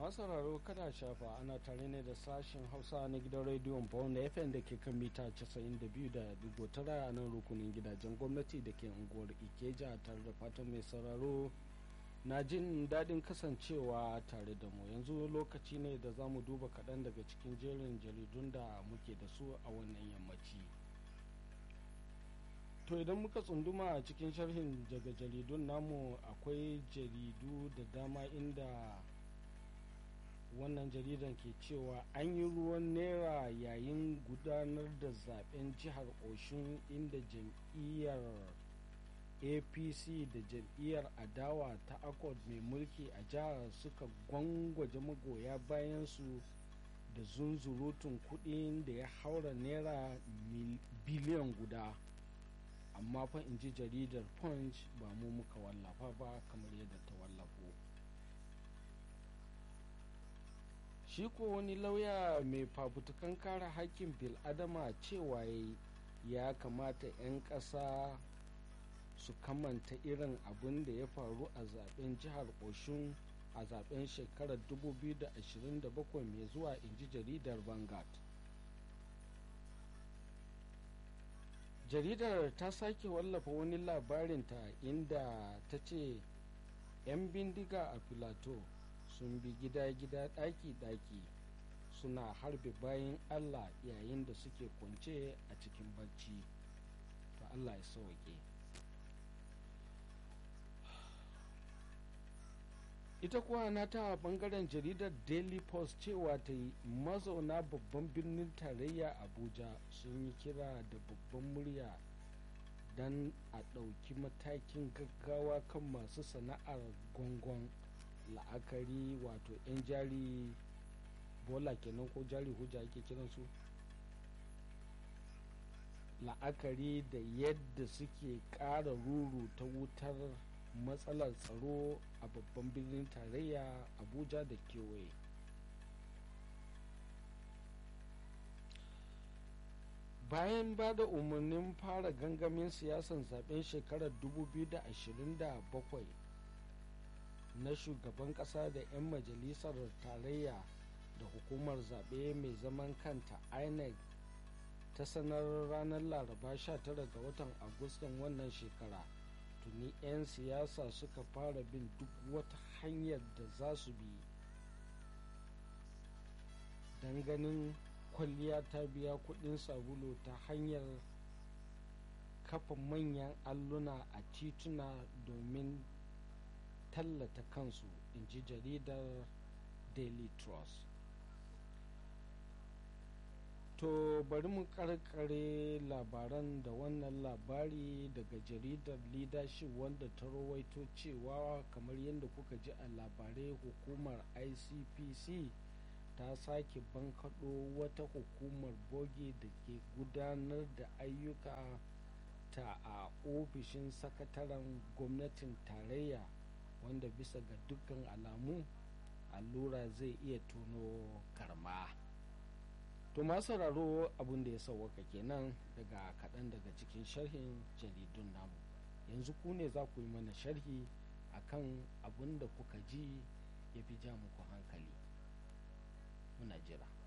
masu sauraro kada shafa ana tare ne da sashen hausa na gidan rediyon bawon fm da ke kan mita 92.9 a nan rukunin gidajen gwamnati da ke unguwar ikeja tare da fatan mai sauraro na jin daɗin kasancewa tare da mu yanzu lokaci ne da za mu duba kaɗan daga cikin jerin jaridun da muke da su a wannan yammaci to idan muka tsunduma a cikin sharhin daga jaridun namu akwai jaridu da dama inda wannan jaridan ke cewa an yi ruwan naira yayin gudanar da zaben jihar oshun inda jam'iyyar apc da jam'iyyar adawa ta accord mai mulki a jihar suka gwangwaje magoya bayansu da zunzurutun kudin da ya haura naira biliyan guda amma fa in ji jaridar punch ba mu muka wallafa ba kamar yadda ta wallafo shi ko wani lauya mai fafutukan kare hakkin bil'adama cewa ya kamata 'yan ƙasa su kamanta irin abin da ya faru a zaben jihar oshun a zaben shekarar 2027 mai zuwa inji jaridar vanguard jaridar ta sake wallafa wani labarinta inda ta ce 'yan bindiga a filato sun bi gida-gida ɗaki-ɗaki suna harbe bayan allah yayin da suke kwance a cikin barci to allah ya sauke ita kuwa na ta bangaren jaridar daily post cewa ta yi mazauna babban birnin tarayya abuja sun yi kira da babban murya don a ɗauki matakin gaggawa kan masu sana'ar gongon la'akari wato 'yan jari bola kenan ko jari hujja ake kiransu la'akari da yadda suke ƙara ruru ta wutar matsalar tsaro a babban birnin tarayya abuja da kewaye bayan ba da umarnin fara gangamin siyasan zaben shekarar 2027 na shugaban kasa da 'yan majalisar tarayya da hukumar zaɓe mai zaman kanta inec ta sanar ranar laraba 19 ga watan agustan wannan shekara tuni 'yan siyasa suka fara bin duk wata hanyar da za su bi don ganin kwalliya ta biya kudin sabulu ta hanyar kafa manyan alluna a tituna domin tallata kansu in ji jaridar daily trust to bari mu karkare labaran da wannan labari daga jaridar leadership wanda ta rawaito cewa kamar yadda kuka ji a labarai hukumar icpc ta sake bankaɗo wata hukumar boge da ke gudanar da ayyuka ta a ofishin sakataren gwamnatin tarayya wanda bisa ga dukkan alamu allura zai iya tono karma to masu sauraro abin da ya sauwaka kenan daga kaɗan daga cikin sharhin jaridun namu yanzu ku ne za ku yi mana sharhi akan abin da kuka ji ya fi ja muku hankali muna jira